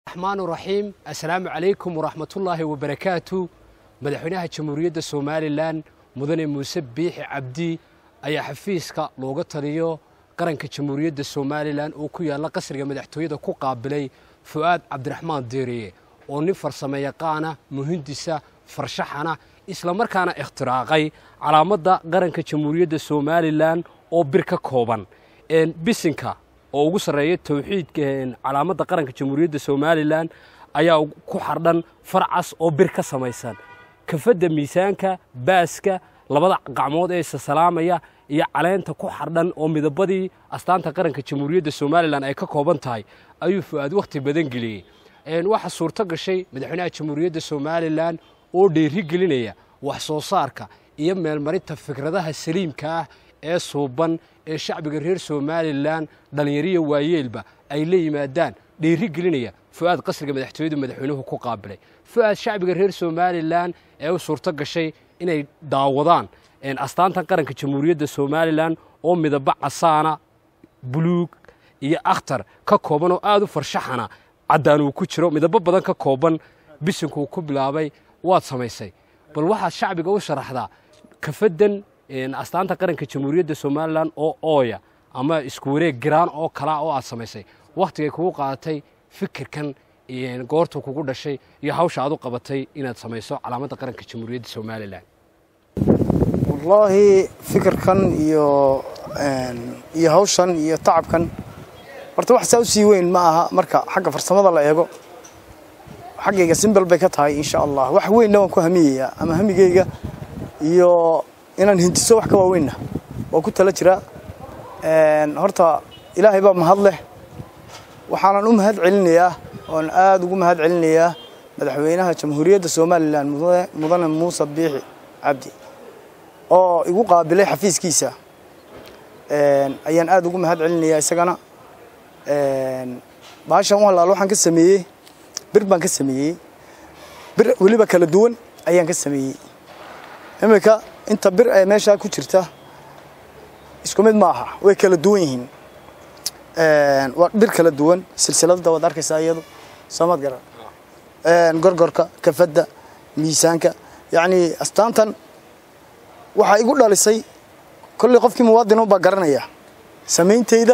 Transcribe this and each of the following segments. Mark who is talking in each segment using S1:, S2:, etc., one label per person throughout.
S1: raxmaan raxiim assalaamu calaykum waraxmatullaahi wabarakaatu madaxweynaha jamhuuriyadda somalilan mudane muuse biixi cabdi ayaa xafiiska looga taliyo qaranka jamhuuriyadda somalilan oo ku yaalla qasriga madaxtooyada ku qaabilay fu'aad cabdiraxmaan deeriye oo nin farsamayaqaana muhindisa farshaxana islamarkaana ikhtiraaqay calaamadda qaranka jamhuuriyadda somalilan oo bir ka kooban bisinka oo ugu sarreeya towxiidka calaamadda qaranka jamhuuriyadda somalilan ayaa ku xardhan farcas oo bir ka samaysan kafadda miisaanka baaska labada gacmood ee isasalaamaya iyo caleenta ku xardhan oo midabadii astaanta qaranka jamhuuriyadda somalilan ay ka kooban tahay ayuu fu'aad wakhti badan geliyey waxaa suurto gashay madaxweynaha jamhuuriyadda somalilan oo dheeri gelinaya wax soo saarka iyo meelmarinta fikradaha saliimka ah ee suuban ee shacbiga reer somalilan dhallinyariya waayeelba ay la yimaadaan dheeri gelinaya fu'aad qasriga madaxtooyadu madaxweynuhu ku qaabilay fu'aad shacbiga reer somalilan ee u suurto gashay inay daawadaan astaantan qaranka jamhuuriyadda somalilan oo midabo casaana buluug iyo akhtar ka kooban oo aad u farshaxana caddaan uu ku jiro midabo badan ka kooban bisinkuu ku bilaabay waad samaysay bal waxaad shacbiga u sharaxdaa kafadan astaanta qaranka jamhuuriyadda somalilan oo ooya ama isku wareeg giraan oo kalaa oo aad samaysay wakhtigay kugu qaadatay fikirkan goortuu kugu dhashay iyo hawsha aad u qabatay inaad samayso calaamadda qaranka jamhuuriyadda somalilan
S2: wallaahi fikirkan iyo iyo hawshan iyo tacabkan horta wax saa u sii weyn ma aha marka xagga farsamada la eego xaggayga simbal bay ka tahay insha allah wax weynna waan ku hamiyayaa ama hamigayga iyo inaan hintiso wax ka waaweynna waa ku tala jiraa horta ilaahay baa mahad leh waxaanan u mahad celinayaa oon aada ugu mahad celinayaa madaxweynaha jamhuuriyadda somalilan mudane muuse biixi cabdi oo igu qaabilay xafiiskiisa ayaan aada ugu mahad celinayaa isagana baashan u halaal waxaan ka sameeyey bir baan ka sameeyey bir weliba kala duwan ayaan ka sameeyey iminka inta bir ee meeshaa ku jirta isku mid ma aha way kala duwan yihiin waa bir kala duwan silsiladda waad arkaysaa iyadu soomad garan gorgorka kafadda miisaanka yacni astaantan waxaa igu dhalisay kolley qofkii muwaadin baa garanaya samayntayda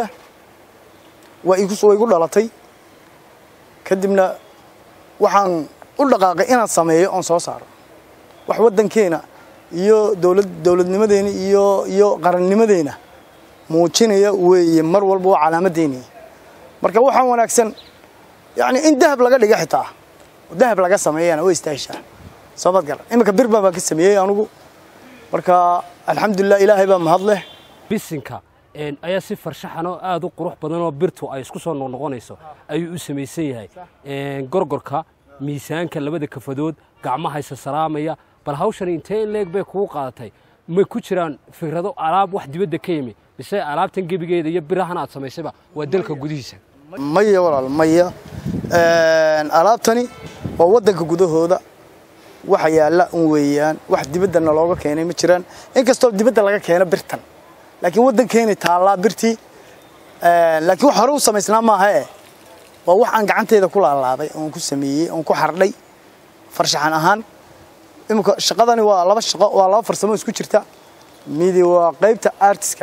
S2: waa igu igu dhalatay kadibna waxaan u dhaqaaqay inaan sameeyo oon soo saaro wax waddankeena iyo dowlad dowladnimadeena iyo iyo qarannimadeena muujinaya weeye mar walba waa calaamaddeeni marka waxaan wanaagsan yacni in dahab laga dhiga xitaa dahab laga sameeyana way istaahishaa soomad garan iminka birban baan ka sameeyey anugu marka alxamdulilah ilaahay baa mahad leh
S1: bisinka ayaa si farshaxan oo aad u qurux badan oo birtu ay isku soo noqnoqonayso ayuu u samaysan yahay gorgorka miisaanka labada kafadood gacmaha isa salaamaya bal hawshan intee in leeg bay kugu qaadatay ma ku jiraan fikrado alaab wax dibadda ka yimi mise alaabtan gebigeeda iyo birahan aad samaysayba waa dalka gudihiisa
S2: maya walaal maya alaabtani waa waddanka gudahooda waxa yaalla un weeyaan wax dibaddana looga keenay ma jiraan inkastoo dibadda laga keeno birtan laakiin waddankeeni taallaa birtii laakiin wax hore u samaysnaa maaha e waa wax aan gacanteyda ku laalaabay oon ku sameeyey oon ku xardhay farshaxan ahaan iminka shaqadani waa laba shaqo waa laba farsamo isku jirta midi waa qaybta artiska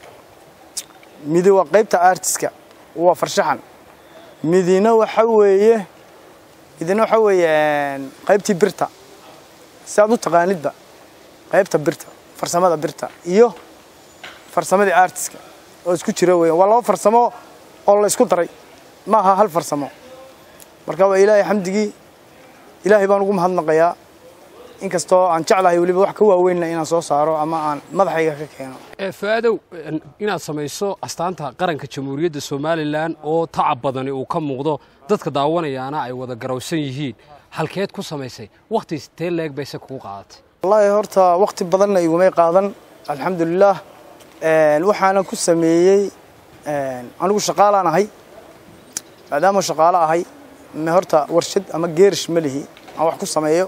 S2: midi waa qaybta artiska waa farshaxan midina waxa weeye midina waxa weeye qaybtii birta si aad u taqaanidba qaybta birta farsamada birta iyo farsamadii artiska oo isku jira weeyaan waa laba farsamo oo la isku daray ma aha hal farsamo marka waa ilaahay xamdigii ilaahay baan ugu mahadnaqayaa inkastoo aan jeclahay weliba wax ka waaweynna inaan soo saaro ama aan madaxayga ka keeno
S1: faadow inaad samayso astaanta qaranka jamhuuriyadda somalilan oo tacab badani uu ka muuqdo dadka daawanayaana ay wada garowsan yihiin halkeed ku samaysay wakhti tee leeg bayse kugu qaadatay
S2: wallaahi horta wakhti badanna igumay qaadan alxamdulilaah waxaana ku sameeyey anigu shaqaalaan ahay maadaama shaqaalo ahay me horta warshad ama geerish ma lihi aan wax ku sameeyo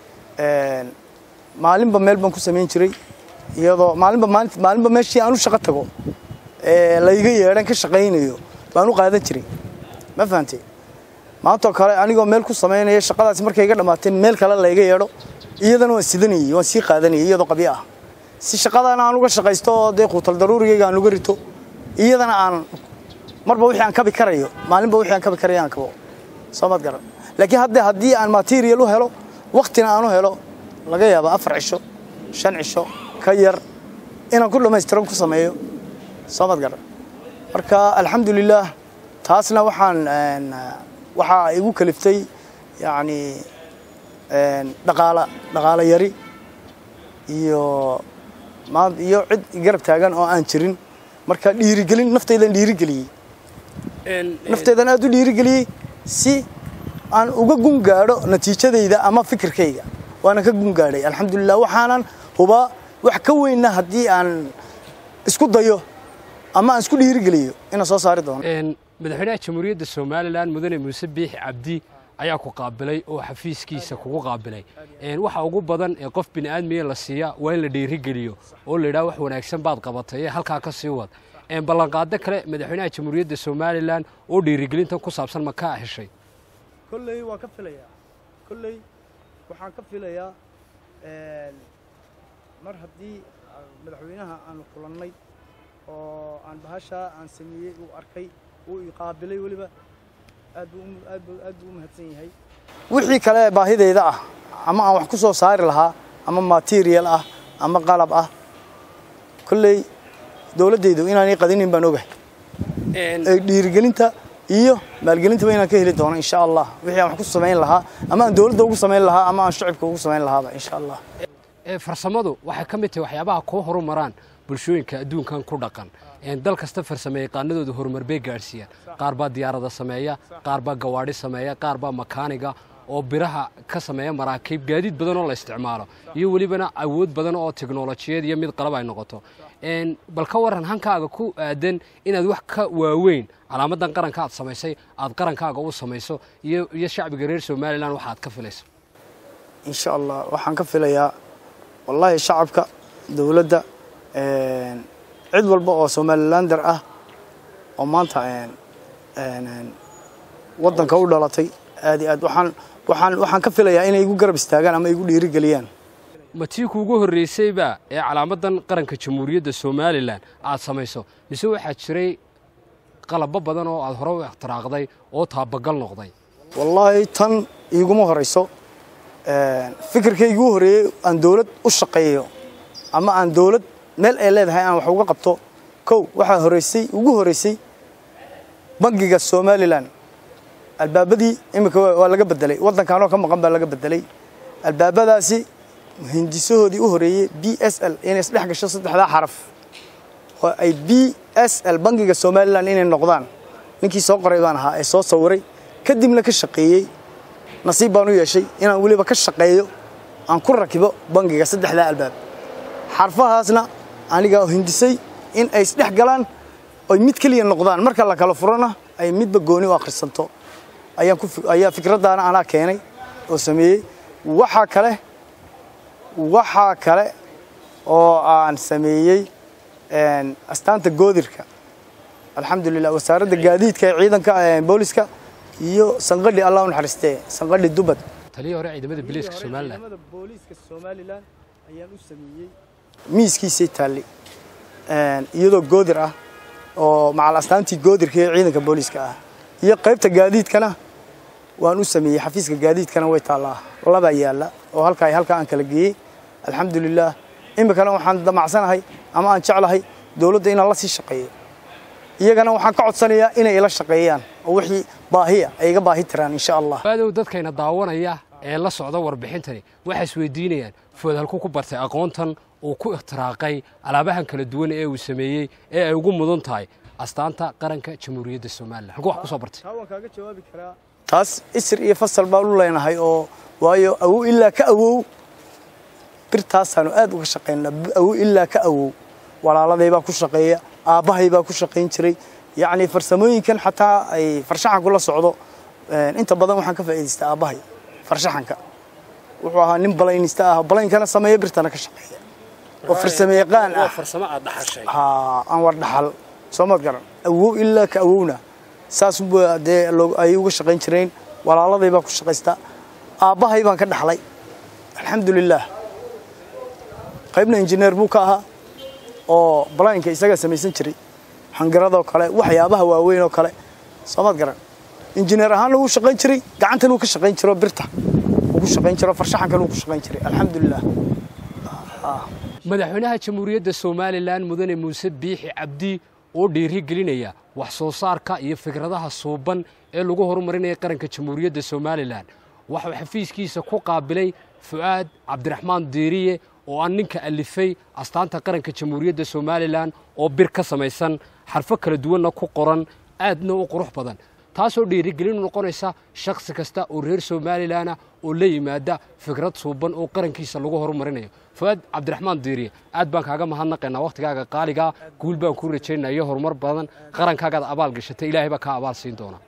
S2: maalinba meel baan ku samayn jiray iyadoo maalinba maalin maalinba meeshii aan u shaqo tago ee layga yeedhan ka shaqaynayo baan u qaadan jiray ma fahantay maantoo kale anigoo meel ku samaynaya shaqadaasi markay iga dhammaateen meel kale layga yeedho iyadana waan sidanayey waan sii qaadanayay iyadoo qabyo ah si shaqadaana aan uga shaqaysto oo dee quutal daruurigayga aan uga rito iyadana aan marba wixii aan kabi karayo maalinba wixii aan kabi karayo aan kabo soo maad garan laakiin hadde haddii aan material u helo waktina aan u helo laga yaaba afar cisho shan cisho ka yar inaan ku dhammaystiran ku sameeyo soo maad garan marka alxamdulilaah taasna waxaan waxaa igu kaliftay yacni dhaqaala dhaqaalo yari iyo iyo cid garab taagan oo aan jirin marka dhiirigelin naftaydan dhiirigeliyey naftaydan aad u dhiirigeliyey si aan uga gun gaadho natiijadayda ama fikirkayga waana ka gun gaadhay alxamdulilah waxaanan hubaa wax ka weynna haddii aan isku dayo ama aan isku dhiirigeliyo inaan soo saari doono
S1: madaxweynaha jamhuuriyadda somalilan mudane muuse biixi cabdi ayaa ku qaabilay oo xafiiskiisa kugu qaabilay waxa ugu badan ee qof bini'aadmiya la siiya waa in la dhiirigeliyo oo la yidhaha wax wanaagsan baad qabatay ee halkaa ka sii wad ballanqaado kale madaxweynaha jamhuuriyadda somalilan oo dhiirigelintan ku saabsan ma kaa heshay
S2: kolley waan ka filayaa kolley waxaan ka filayaa mar haddii madaxweynaha aanu kulannay oo aan bahashaa aan sameeyey uu arkay uu iqaabilay weliba aad buu aad buu aad buu u mahadsan yahay wixii kale baahidayda ah ama aan wax ku soo saari lahaa ama material ah ama qalab ah kolley dowladdaydu inaanay qadinin baan ogahay dhiirigelinta iyo maalgelintaba inaan ka heli doono insha allah wixii aan wax ku samayn lahaa ama aan dowladda ugu samayn lahaa ama aan shacibka ugu samayn lahaaba insha allah
S1: farsamadu waxay ka mid tahay waxyaabaha kuu horumaraan bulshooyinka adduunkan ku dhaqan dal kasta farsame yaqaanadooda horumar bay gaadhsiiyaan qaar baa diyaarada sameeya qaar baa gawaadhi sameeya qaar baa makaaniga oo biraha ka sameeya maraakiib gaadiid badan oo la isticmaalo iyo welibana awood badan oo teknolojiyad iyo mid qalab ay noqoto bal ka waran hankaaga ku aadan inaad wax ka waaweyn calaamadan qaranka aad samaysay aad qarankaaga u samayso iyo shacbiga reer somalilan waxa aad ka filayso
S2: insha allah waxaan ka filayaa wallaahi shacabka dowladda cid walba oo somalilander ah oo maanta waddanka u dhalatay aad iyo aad waxaan waxaan waxaan ka filayaa inay igu garab istaagaan ama igu dhiirigeliyaan
S1: ma tii kuugu horraysayba ee calaamadan qaranka jamhuuriyadda somalilan aad samayso mise waxaa jiray qalabo badan oo aad hore u ikhtiraaqday oo taabagal noqday
S2: wallaahi tan iiguma horayso fikirkaygii u horreeyey aan dowlad u shaqeeyo ama aan dowlad meel ay leedahay aan wax uga qabto kow waxaa horeysay ugu horreysay bangiga somalilan albaabadii iminka waa laga bedelay waddankaanoo ka maqan baa laga bedelay albaabadaasi hindisahoodii u horreeyey b s l inay isdhex gasho saddexdaa xaraf oo ay b s l bangiga somalilan inay noqdaan ninkii soo qoray baan ahaa ee soo sawiray kadibna ka shaqeeyey nasiib baan u yeeshay inaan weliba ka shaqeeyo aan ku rakibo bangiga saddexdaa albaab xarfahaasna anigaa hindisay in ay isdhex galaan oy mid keliya noqdaan marka la kala furana ay midba gooni u akhrisanto ayaa fikraddaana anaa keenay oo sameeyey waxaa kale waxaa kale oo aan sameeyey astaanta goodirka alxamdulilah wasaaradda gaadiidka ee ciidanka booliska iyo sanqadhi allah u naxariistee sanqadhi dubad
S1: taliya hore ciidamada biliiska somalilan
S2: booliiska somalilan ayaan u sameeyey miiskiisay taalli iyadoo goodir ah oo macal astaantii goodirka ee ciidanka booliiska ah iyo qaybta gaadiidkana waan u sameeyey xafiiska gaadiidkana way taallaa labaa yaalla oo halkaa halkaa aan kala geeyey alxamdulilah iminkana waxaan damacsanahay ama aan jeclahay dowladda inaan la sii shaqeeyo iyagana waxaan ka codsanayaa inay ila shaqeeyaan oo wixii baahiya ay iga baahi tiraan insha allah
S1: aadow dadkayna daawanaya ee la socda warbixintani waxay isweydiinayaan food halku ku bartay aqoontan uu ku ikhtiraaqay alaabahan kala duwan ee uu sameeyey ee ay ugu mudan tahay astaanta qaranka jamhuuriyadda somalilan halku wax ku soo bartay
S2: waan kaaga jawaabi karaa taas isir iyo fasal baan u leenahay oo waayo awow ilaa ka awow birtaasaanu aad uga shaqaynaa awow ilaa ka awow walaaladay baa ku shaqeeya aabbahay baa ku shaqayn jiray yacni farsamooyinkan xataa ay farshaxanku la socdo inta badan waxaan ka faa'iidaystaa aabbahay farshaxanka wuxuu ahaa nin balaynista ah balaynkana sameeya birtana ka shaqeeya oo farsamo yaqaan ah
S1: farsamo aad dhaxashay
S2: haa aan war dhaxal soo maad garan awow ilaa ka awowna saas dee ay uga shaqayn jireen walaaladay baan ku shaqaystaa aabbahay baan ka dhaxlay alxamdulilaah qaybna injineer buu ka ahaa oo balaynka isagaa samaysan jiray xangaradoo kale waxyaabaha waaweyn oo kale soomaad garan injineer ahaanna wuu shaqayn jiray gacantan wuu ka shaqayn jiro birta wuu ku shaqayn jiro farshaxankan wuu ku shaqayn jiray alxamdulilah
S1: madaxweynaha jamhuuriyadda somalilan mudane muuse biixi cabdi oo dhiiri gelinaya wax soo saarka iyo fikradaha suuban ee lagu horumarinaya qaranka jamhuuriyadda somalilan waxuu xafiiskiisa ku qaabilay fu'aad cabdiraxmaan diiriye oo aan ninka alifay astaanta qaranka jamhuuriyadda somalilan oo bir ka samaysan xarfo kala duwanna ku qoran aadna u qurux badan taasoo dhiirigelin noqonaysa shakhsi kasta oo reer somalilanah oo la yimaada fikrad suuban oo qarankiisa lagu horumarinayo fuaad cabdiraxmaan diiriye aad baan kaaga mahadnaqaynaa wakhtigaaga qaaligaa guul baan kuu rajaynaa iyo horumar badan qarankaagaad abaal gashatay ilaahay baa kaa abaal siin doona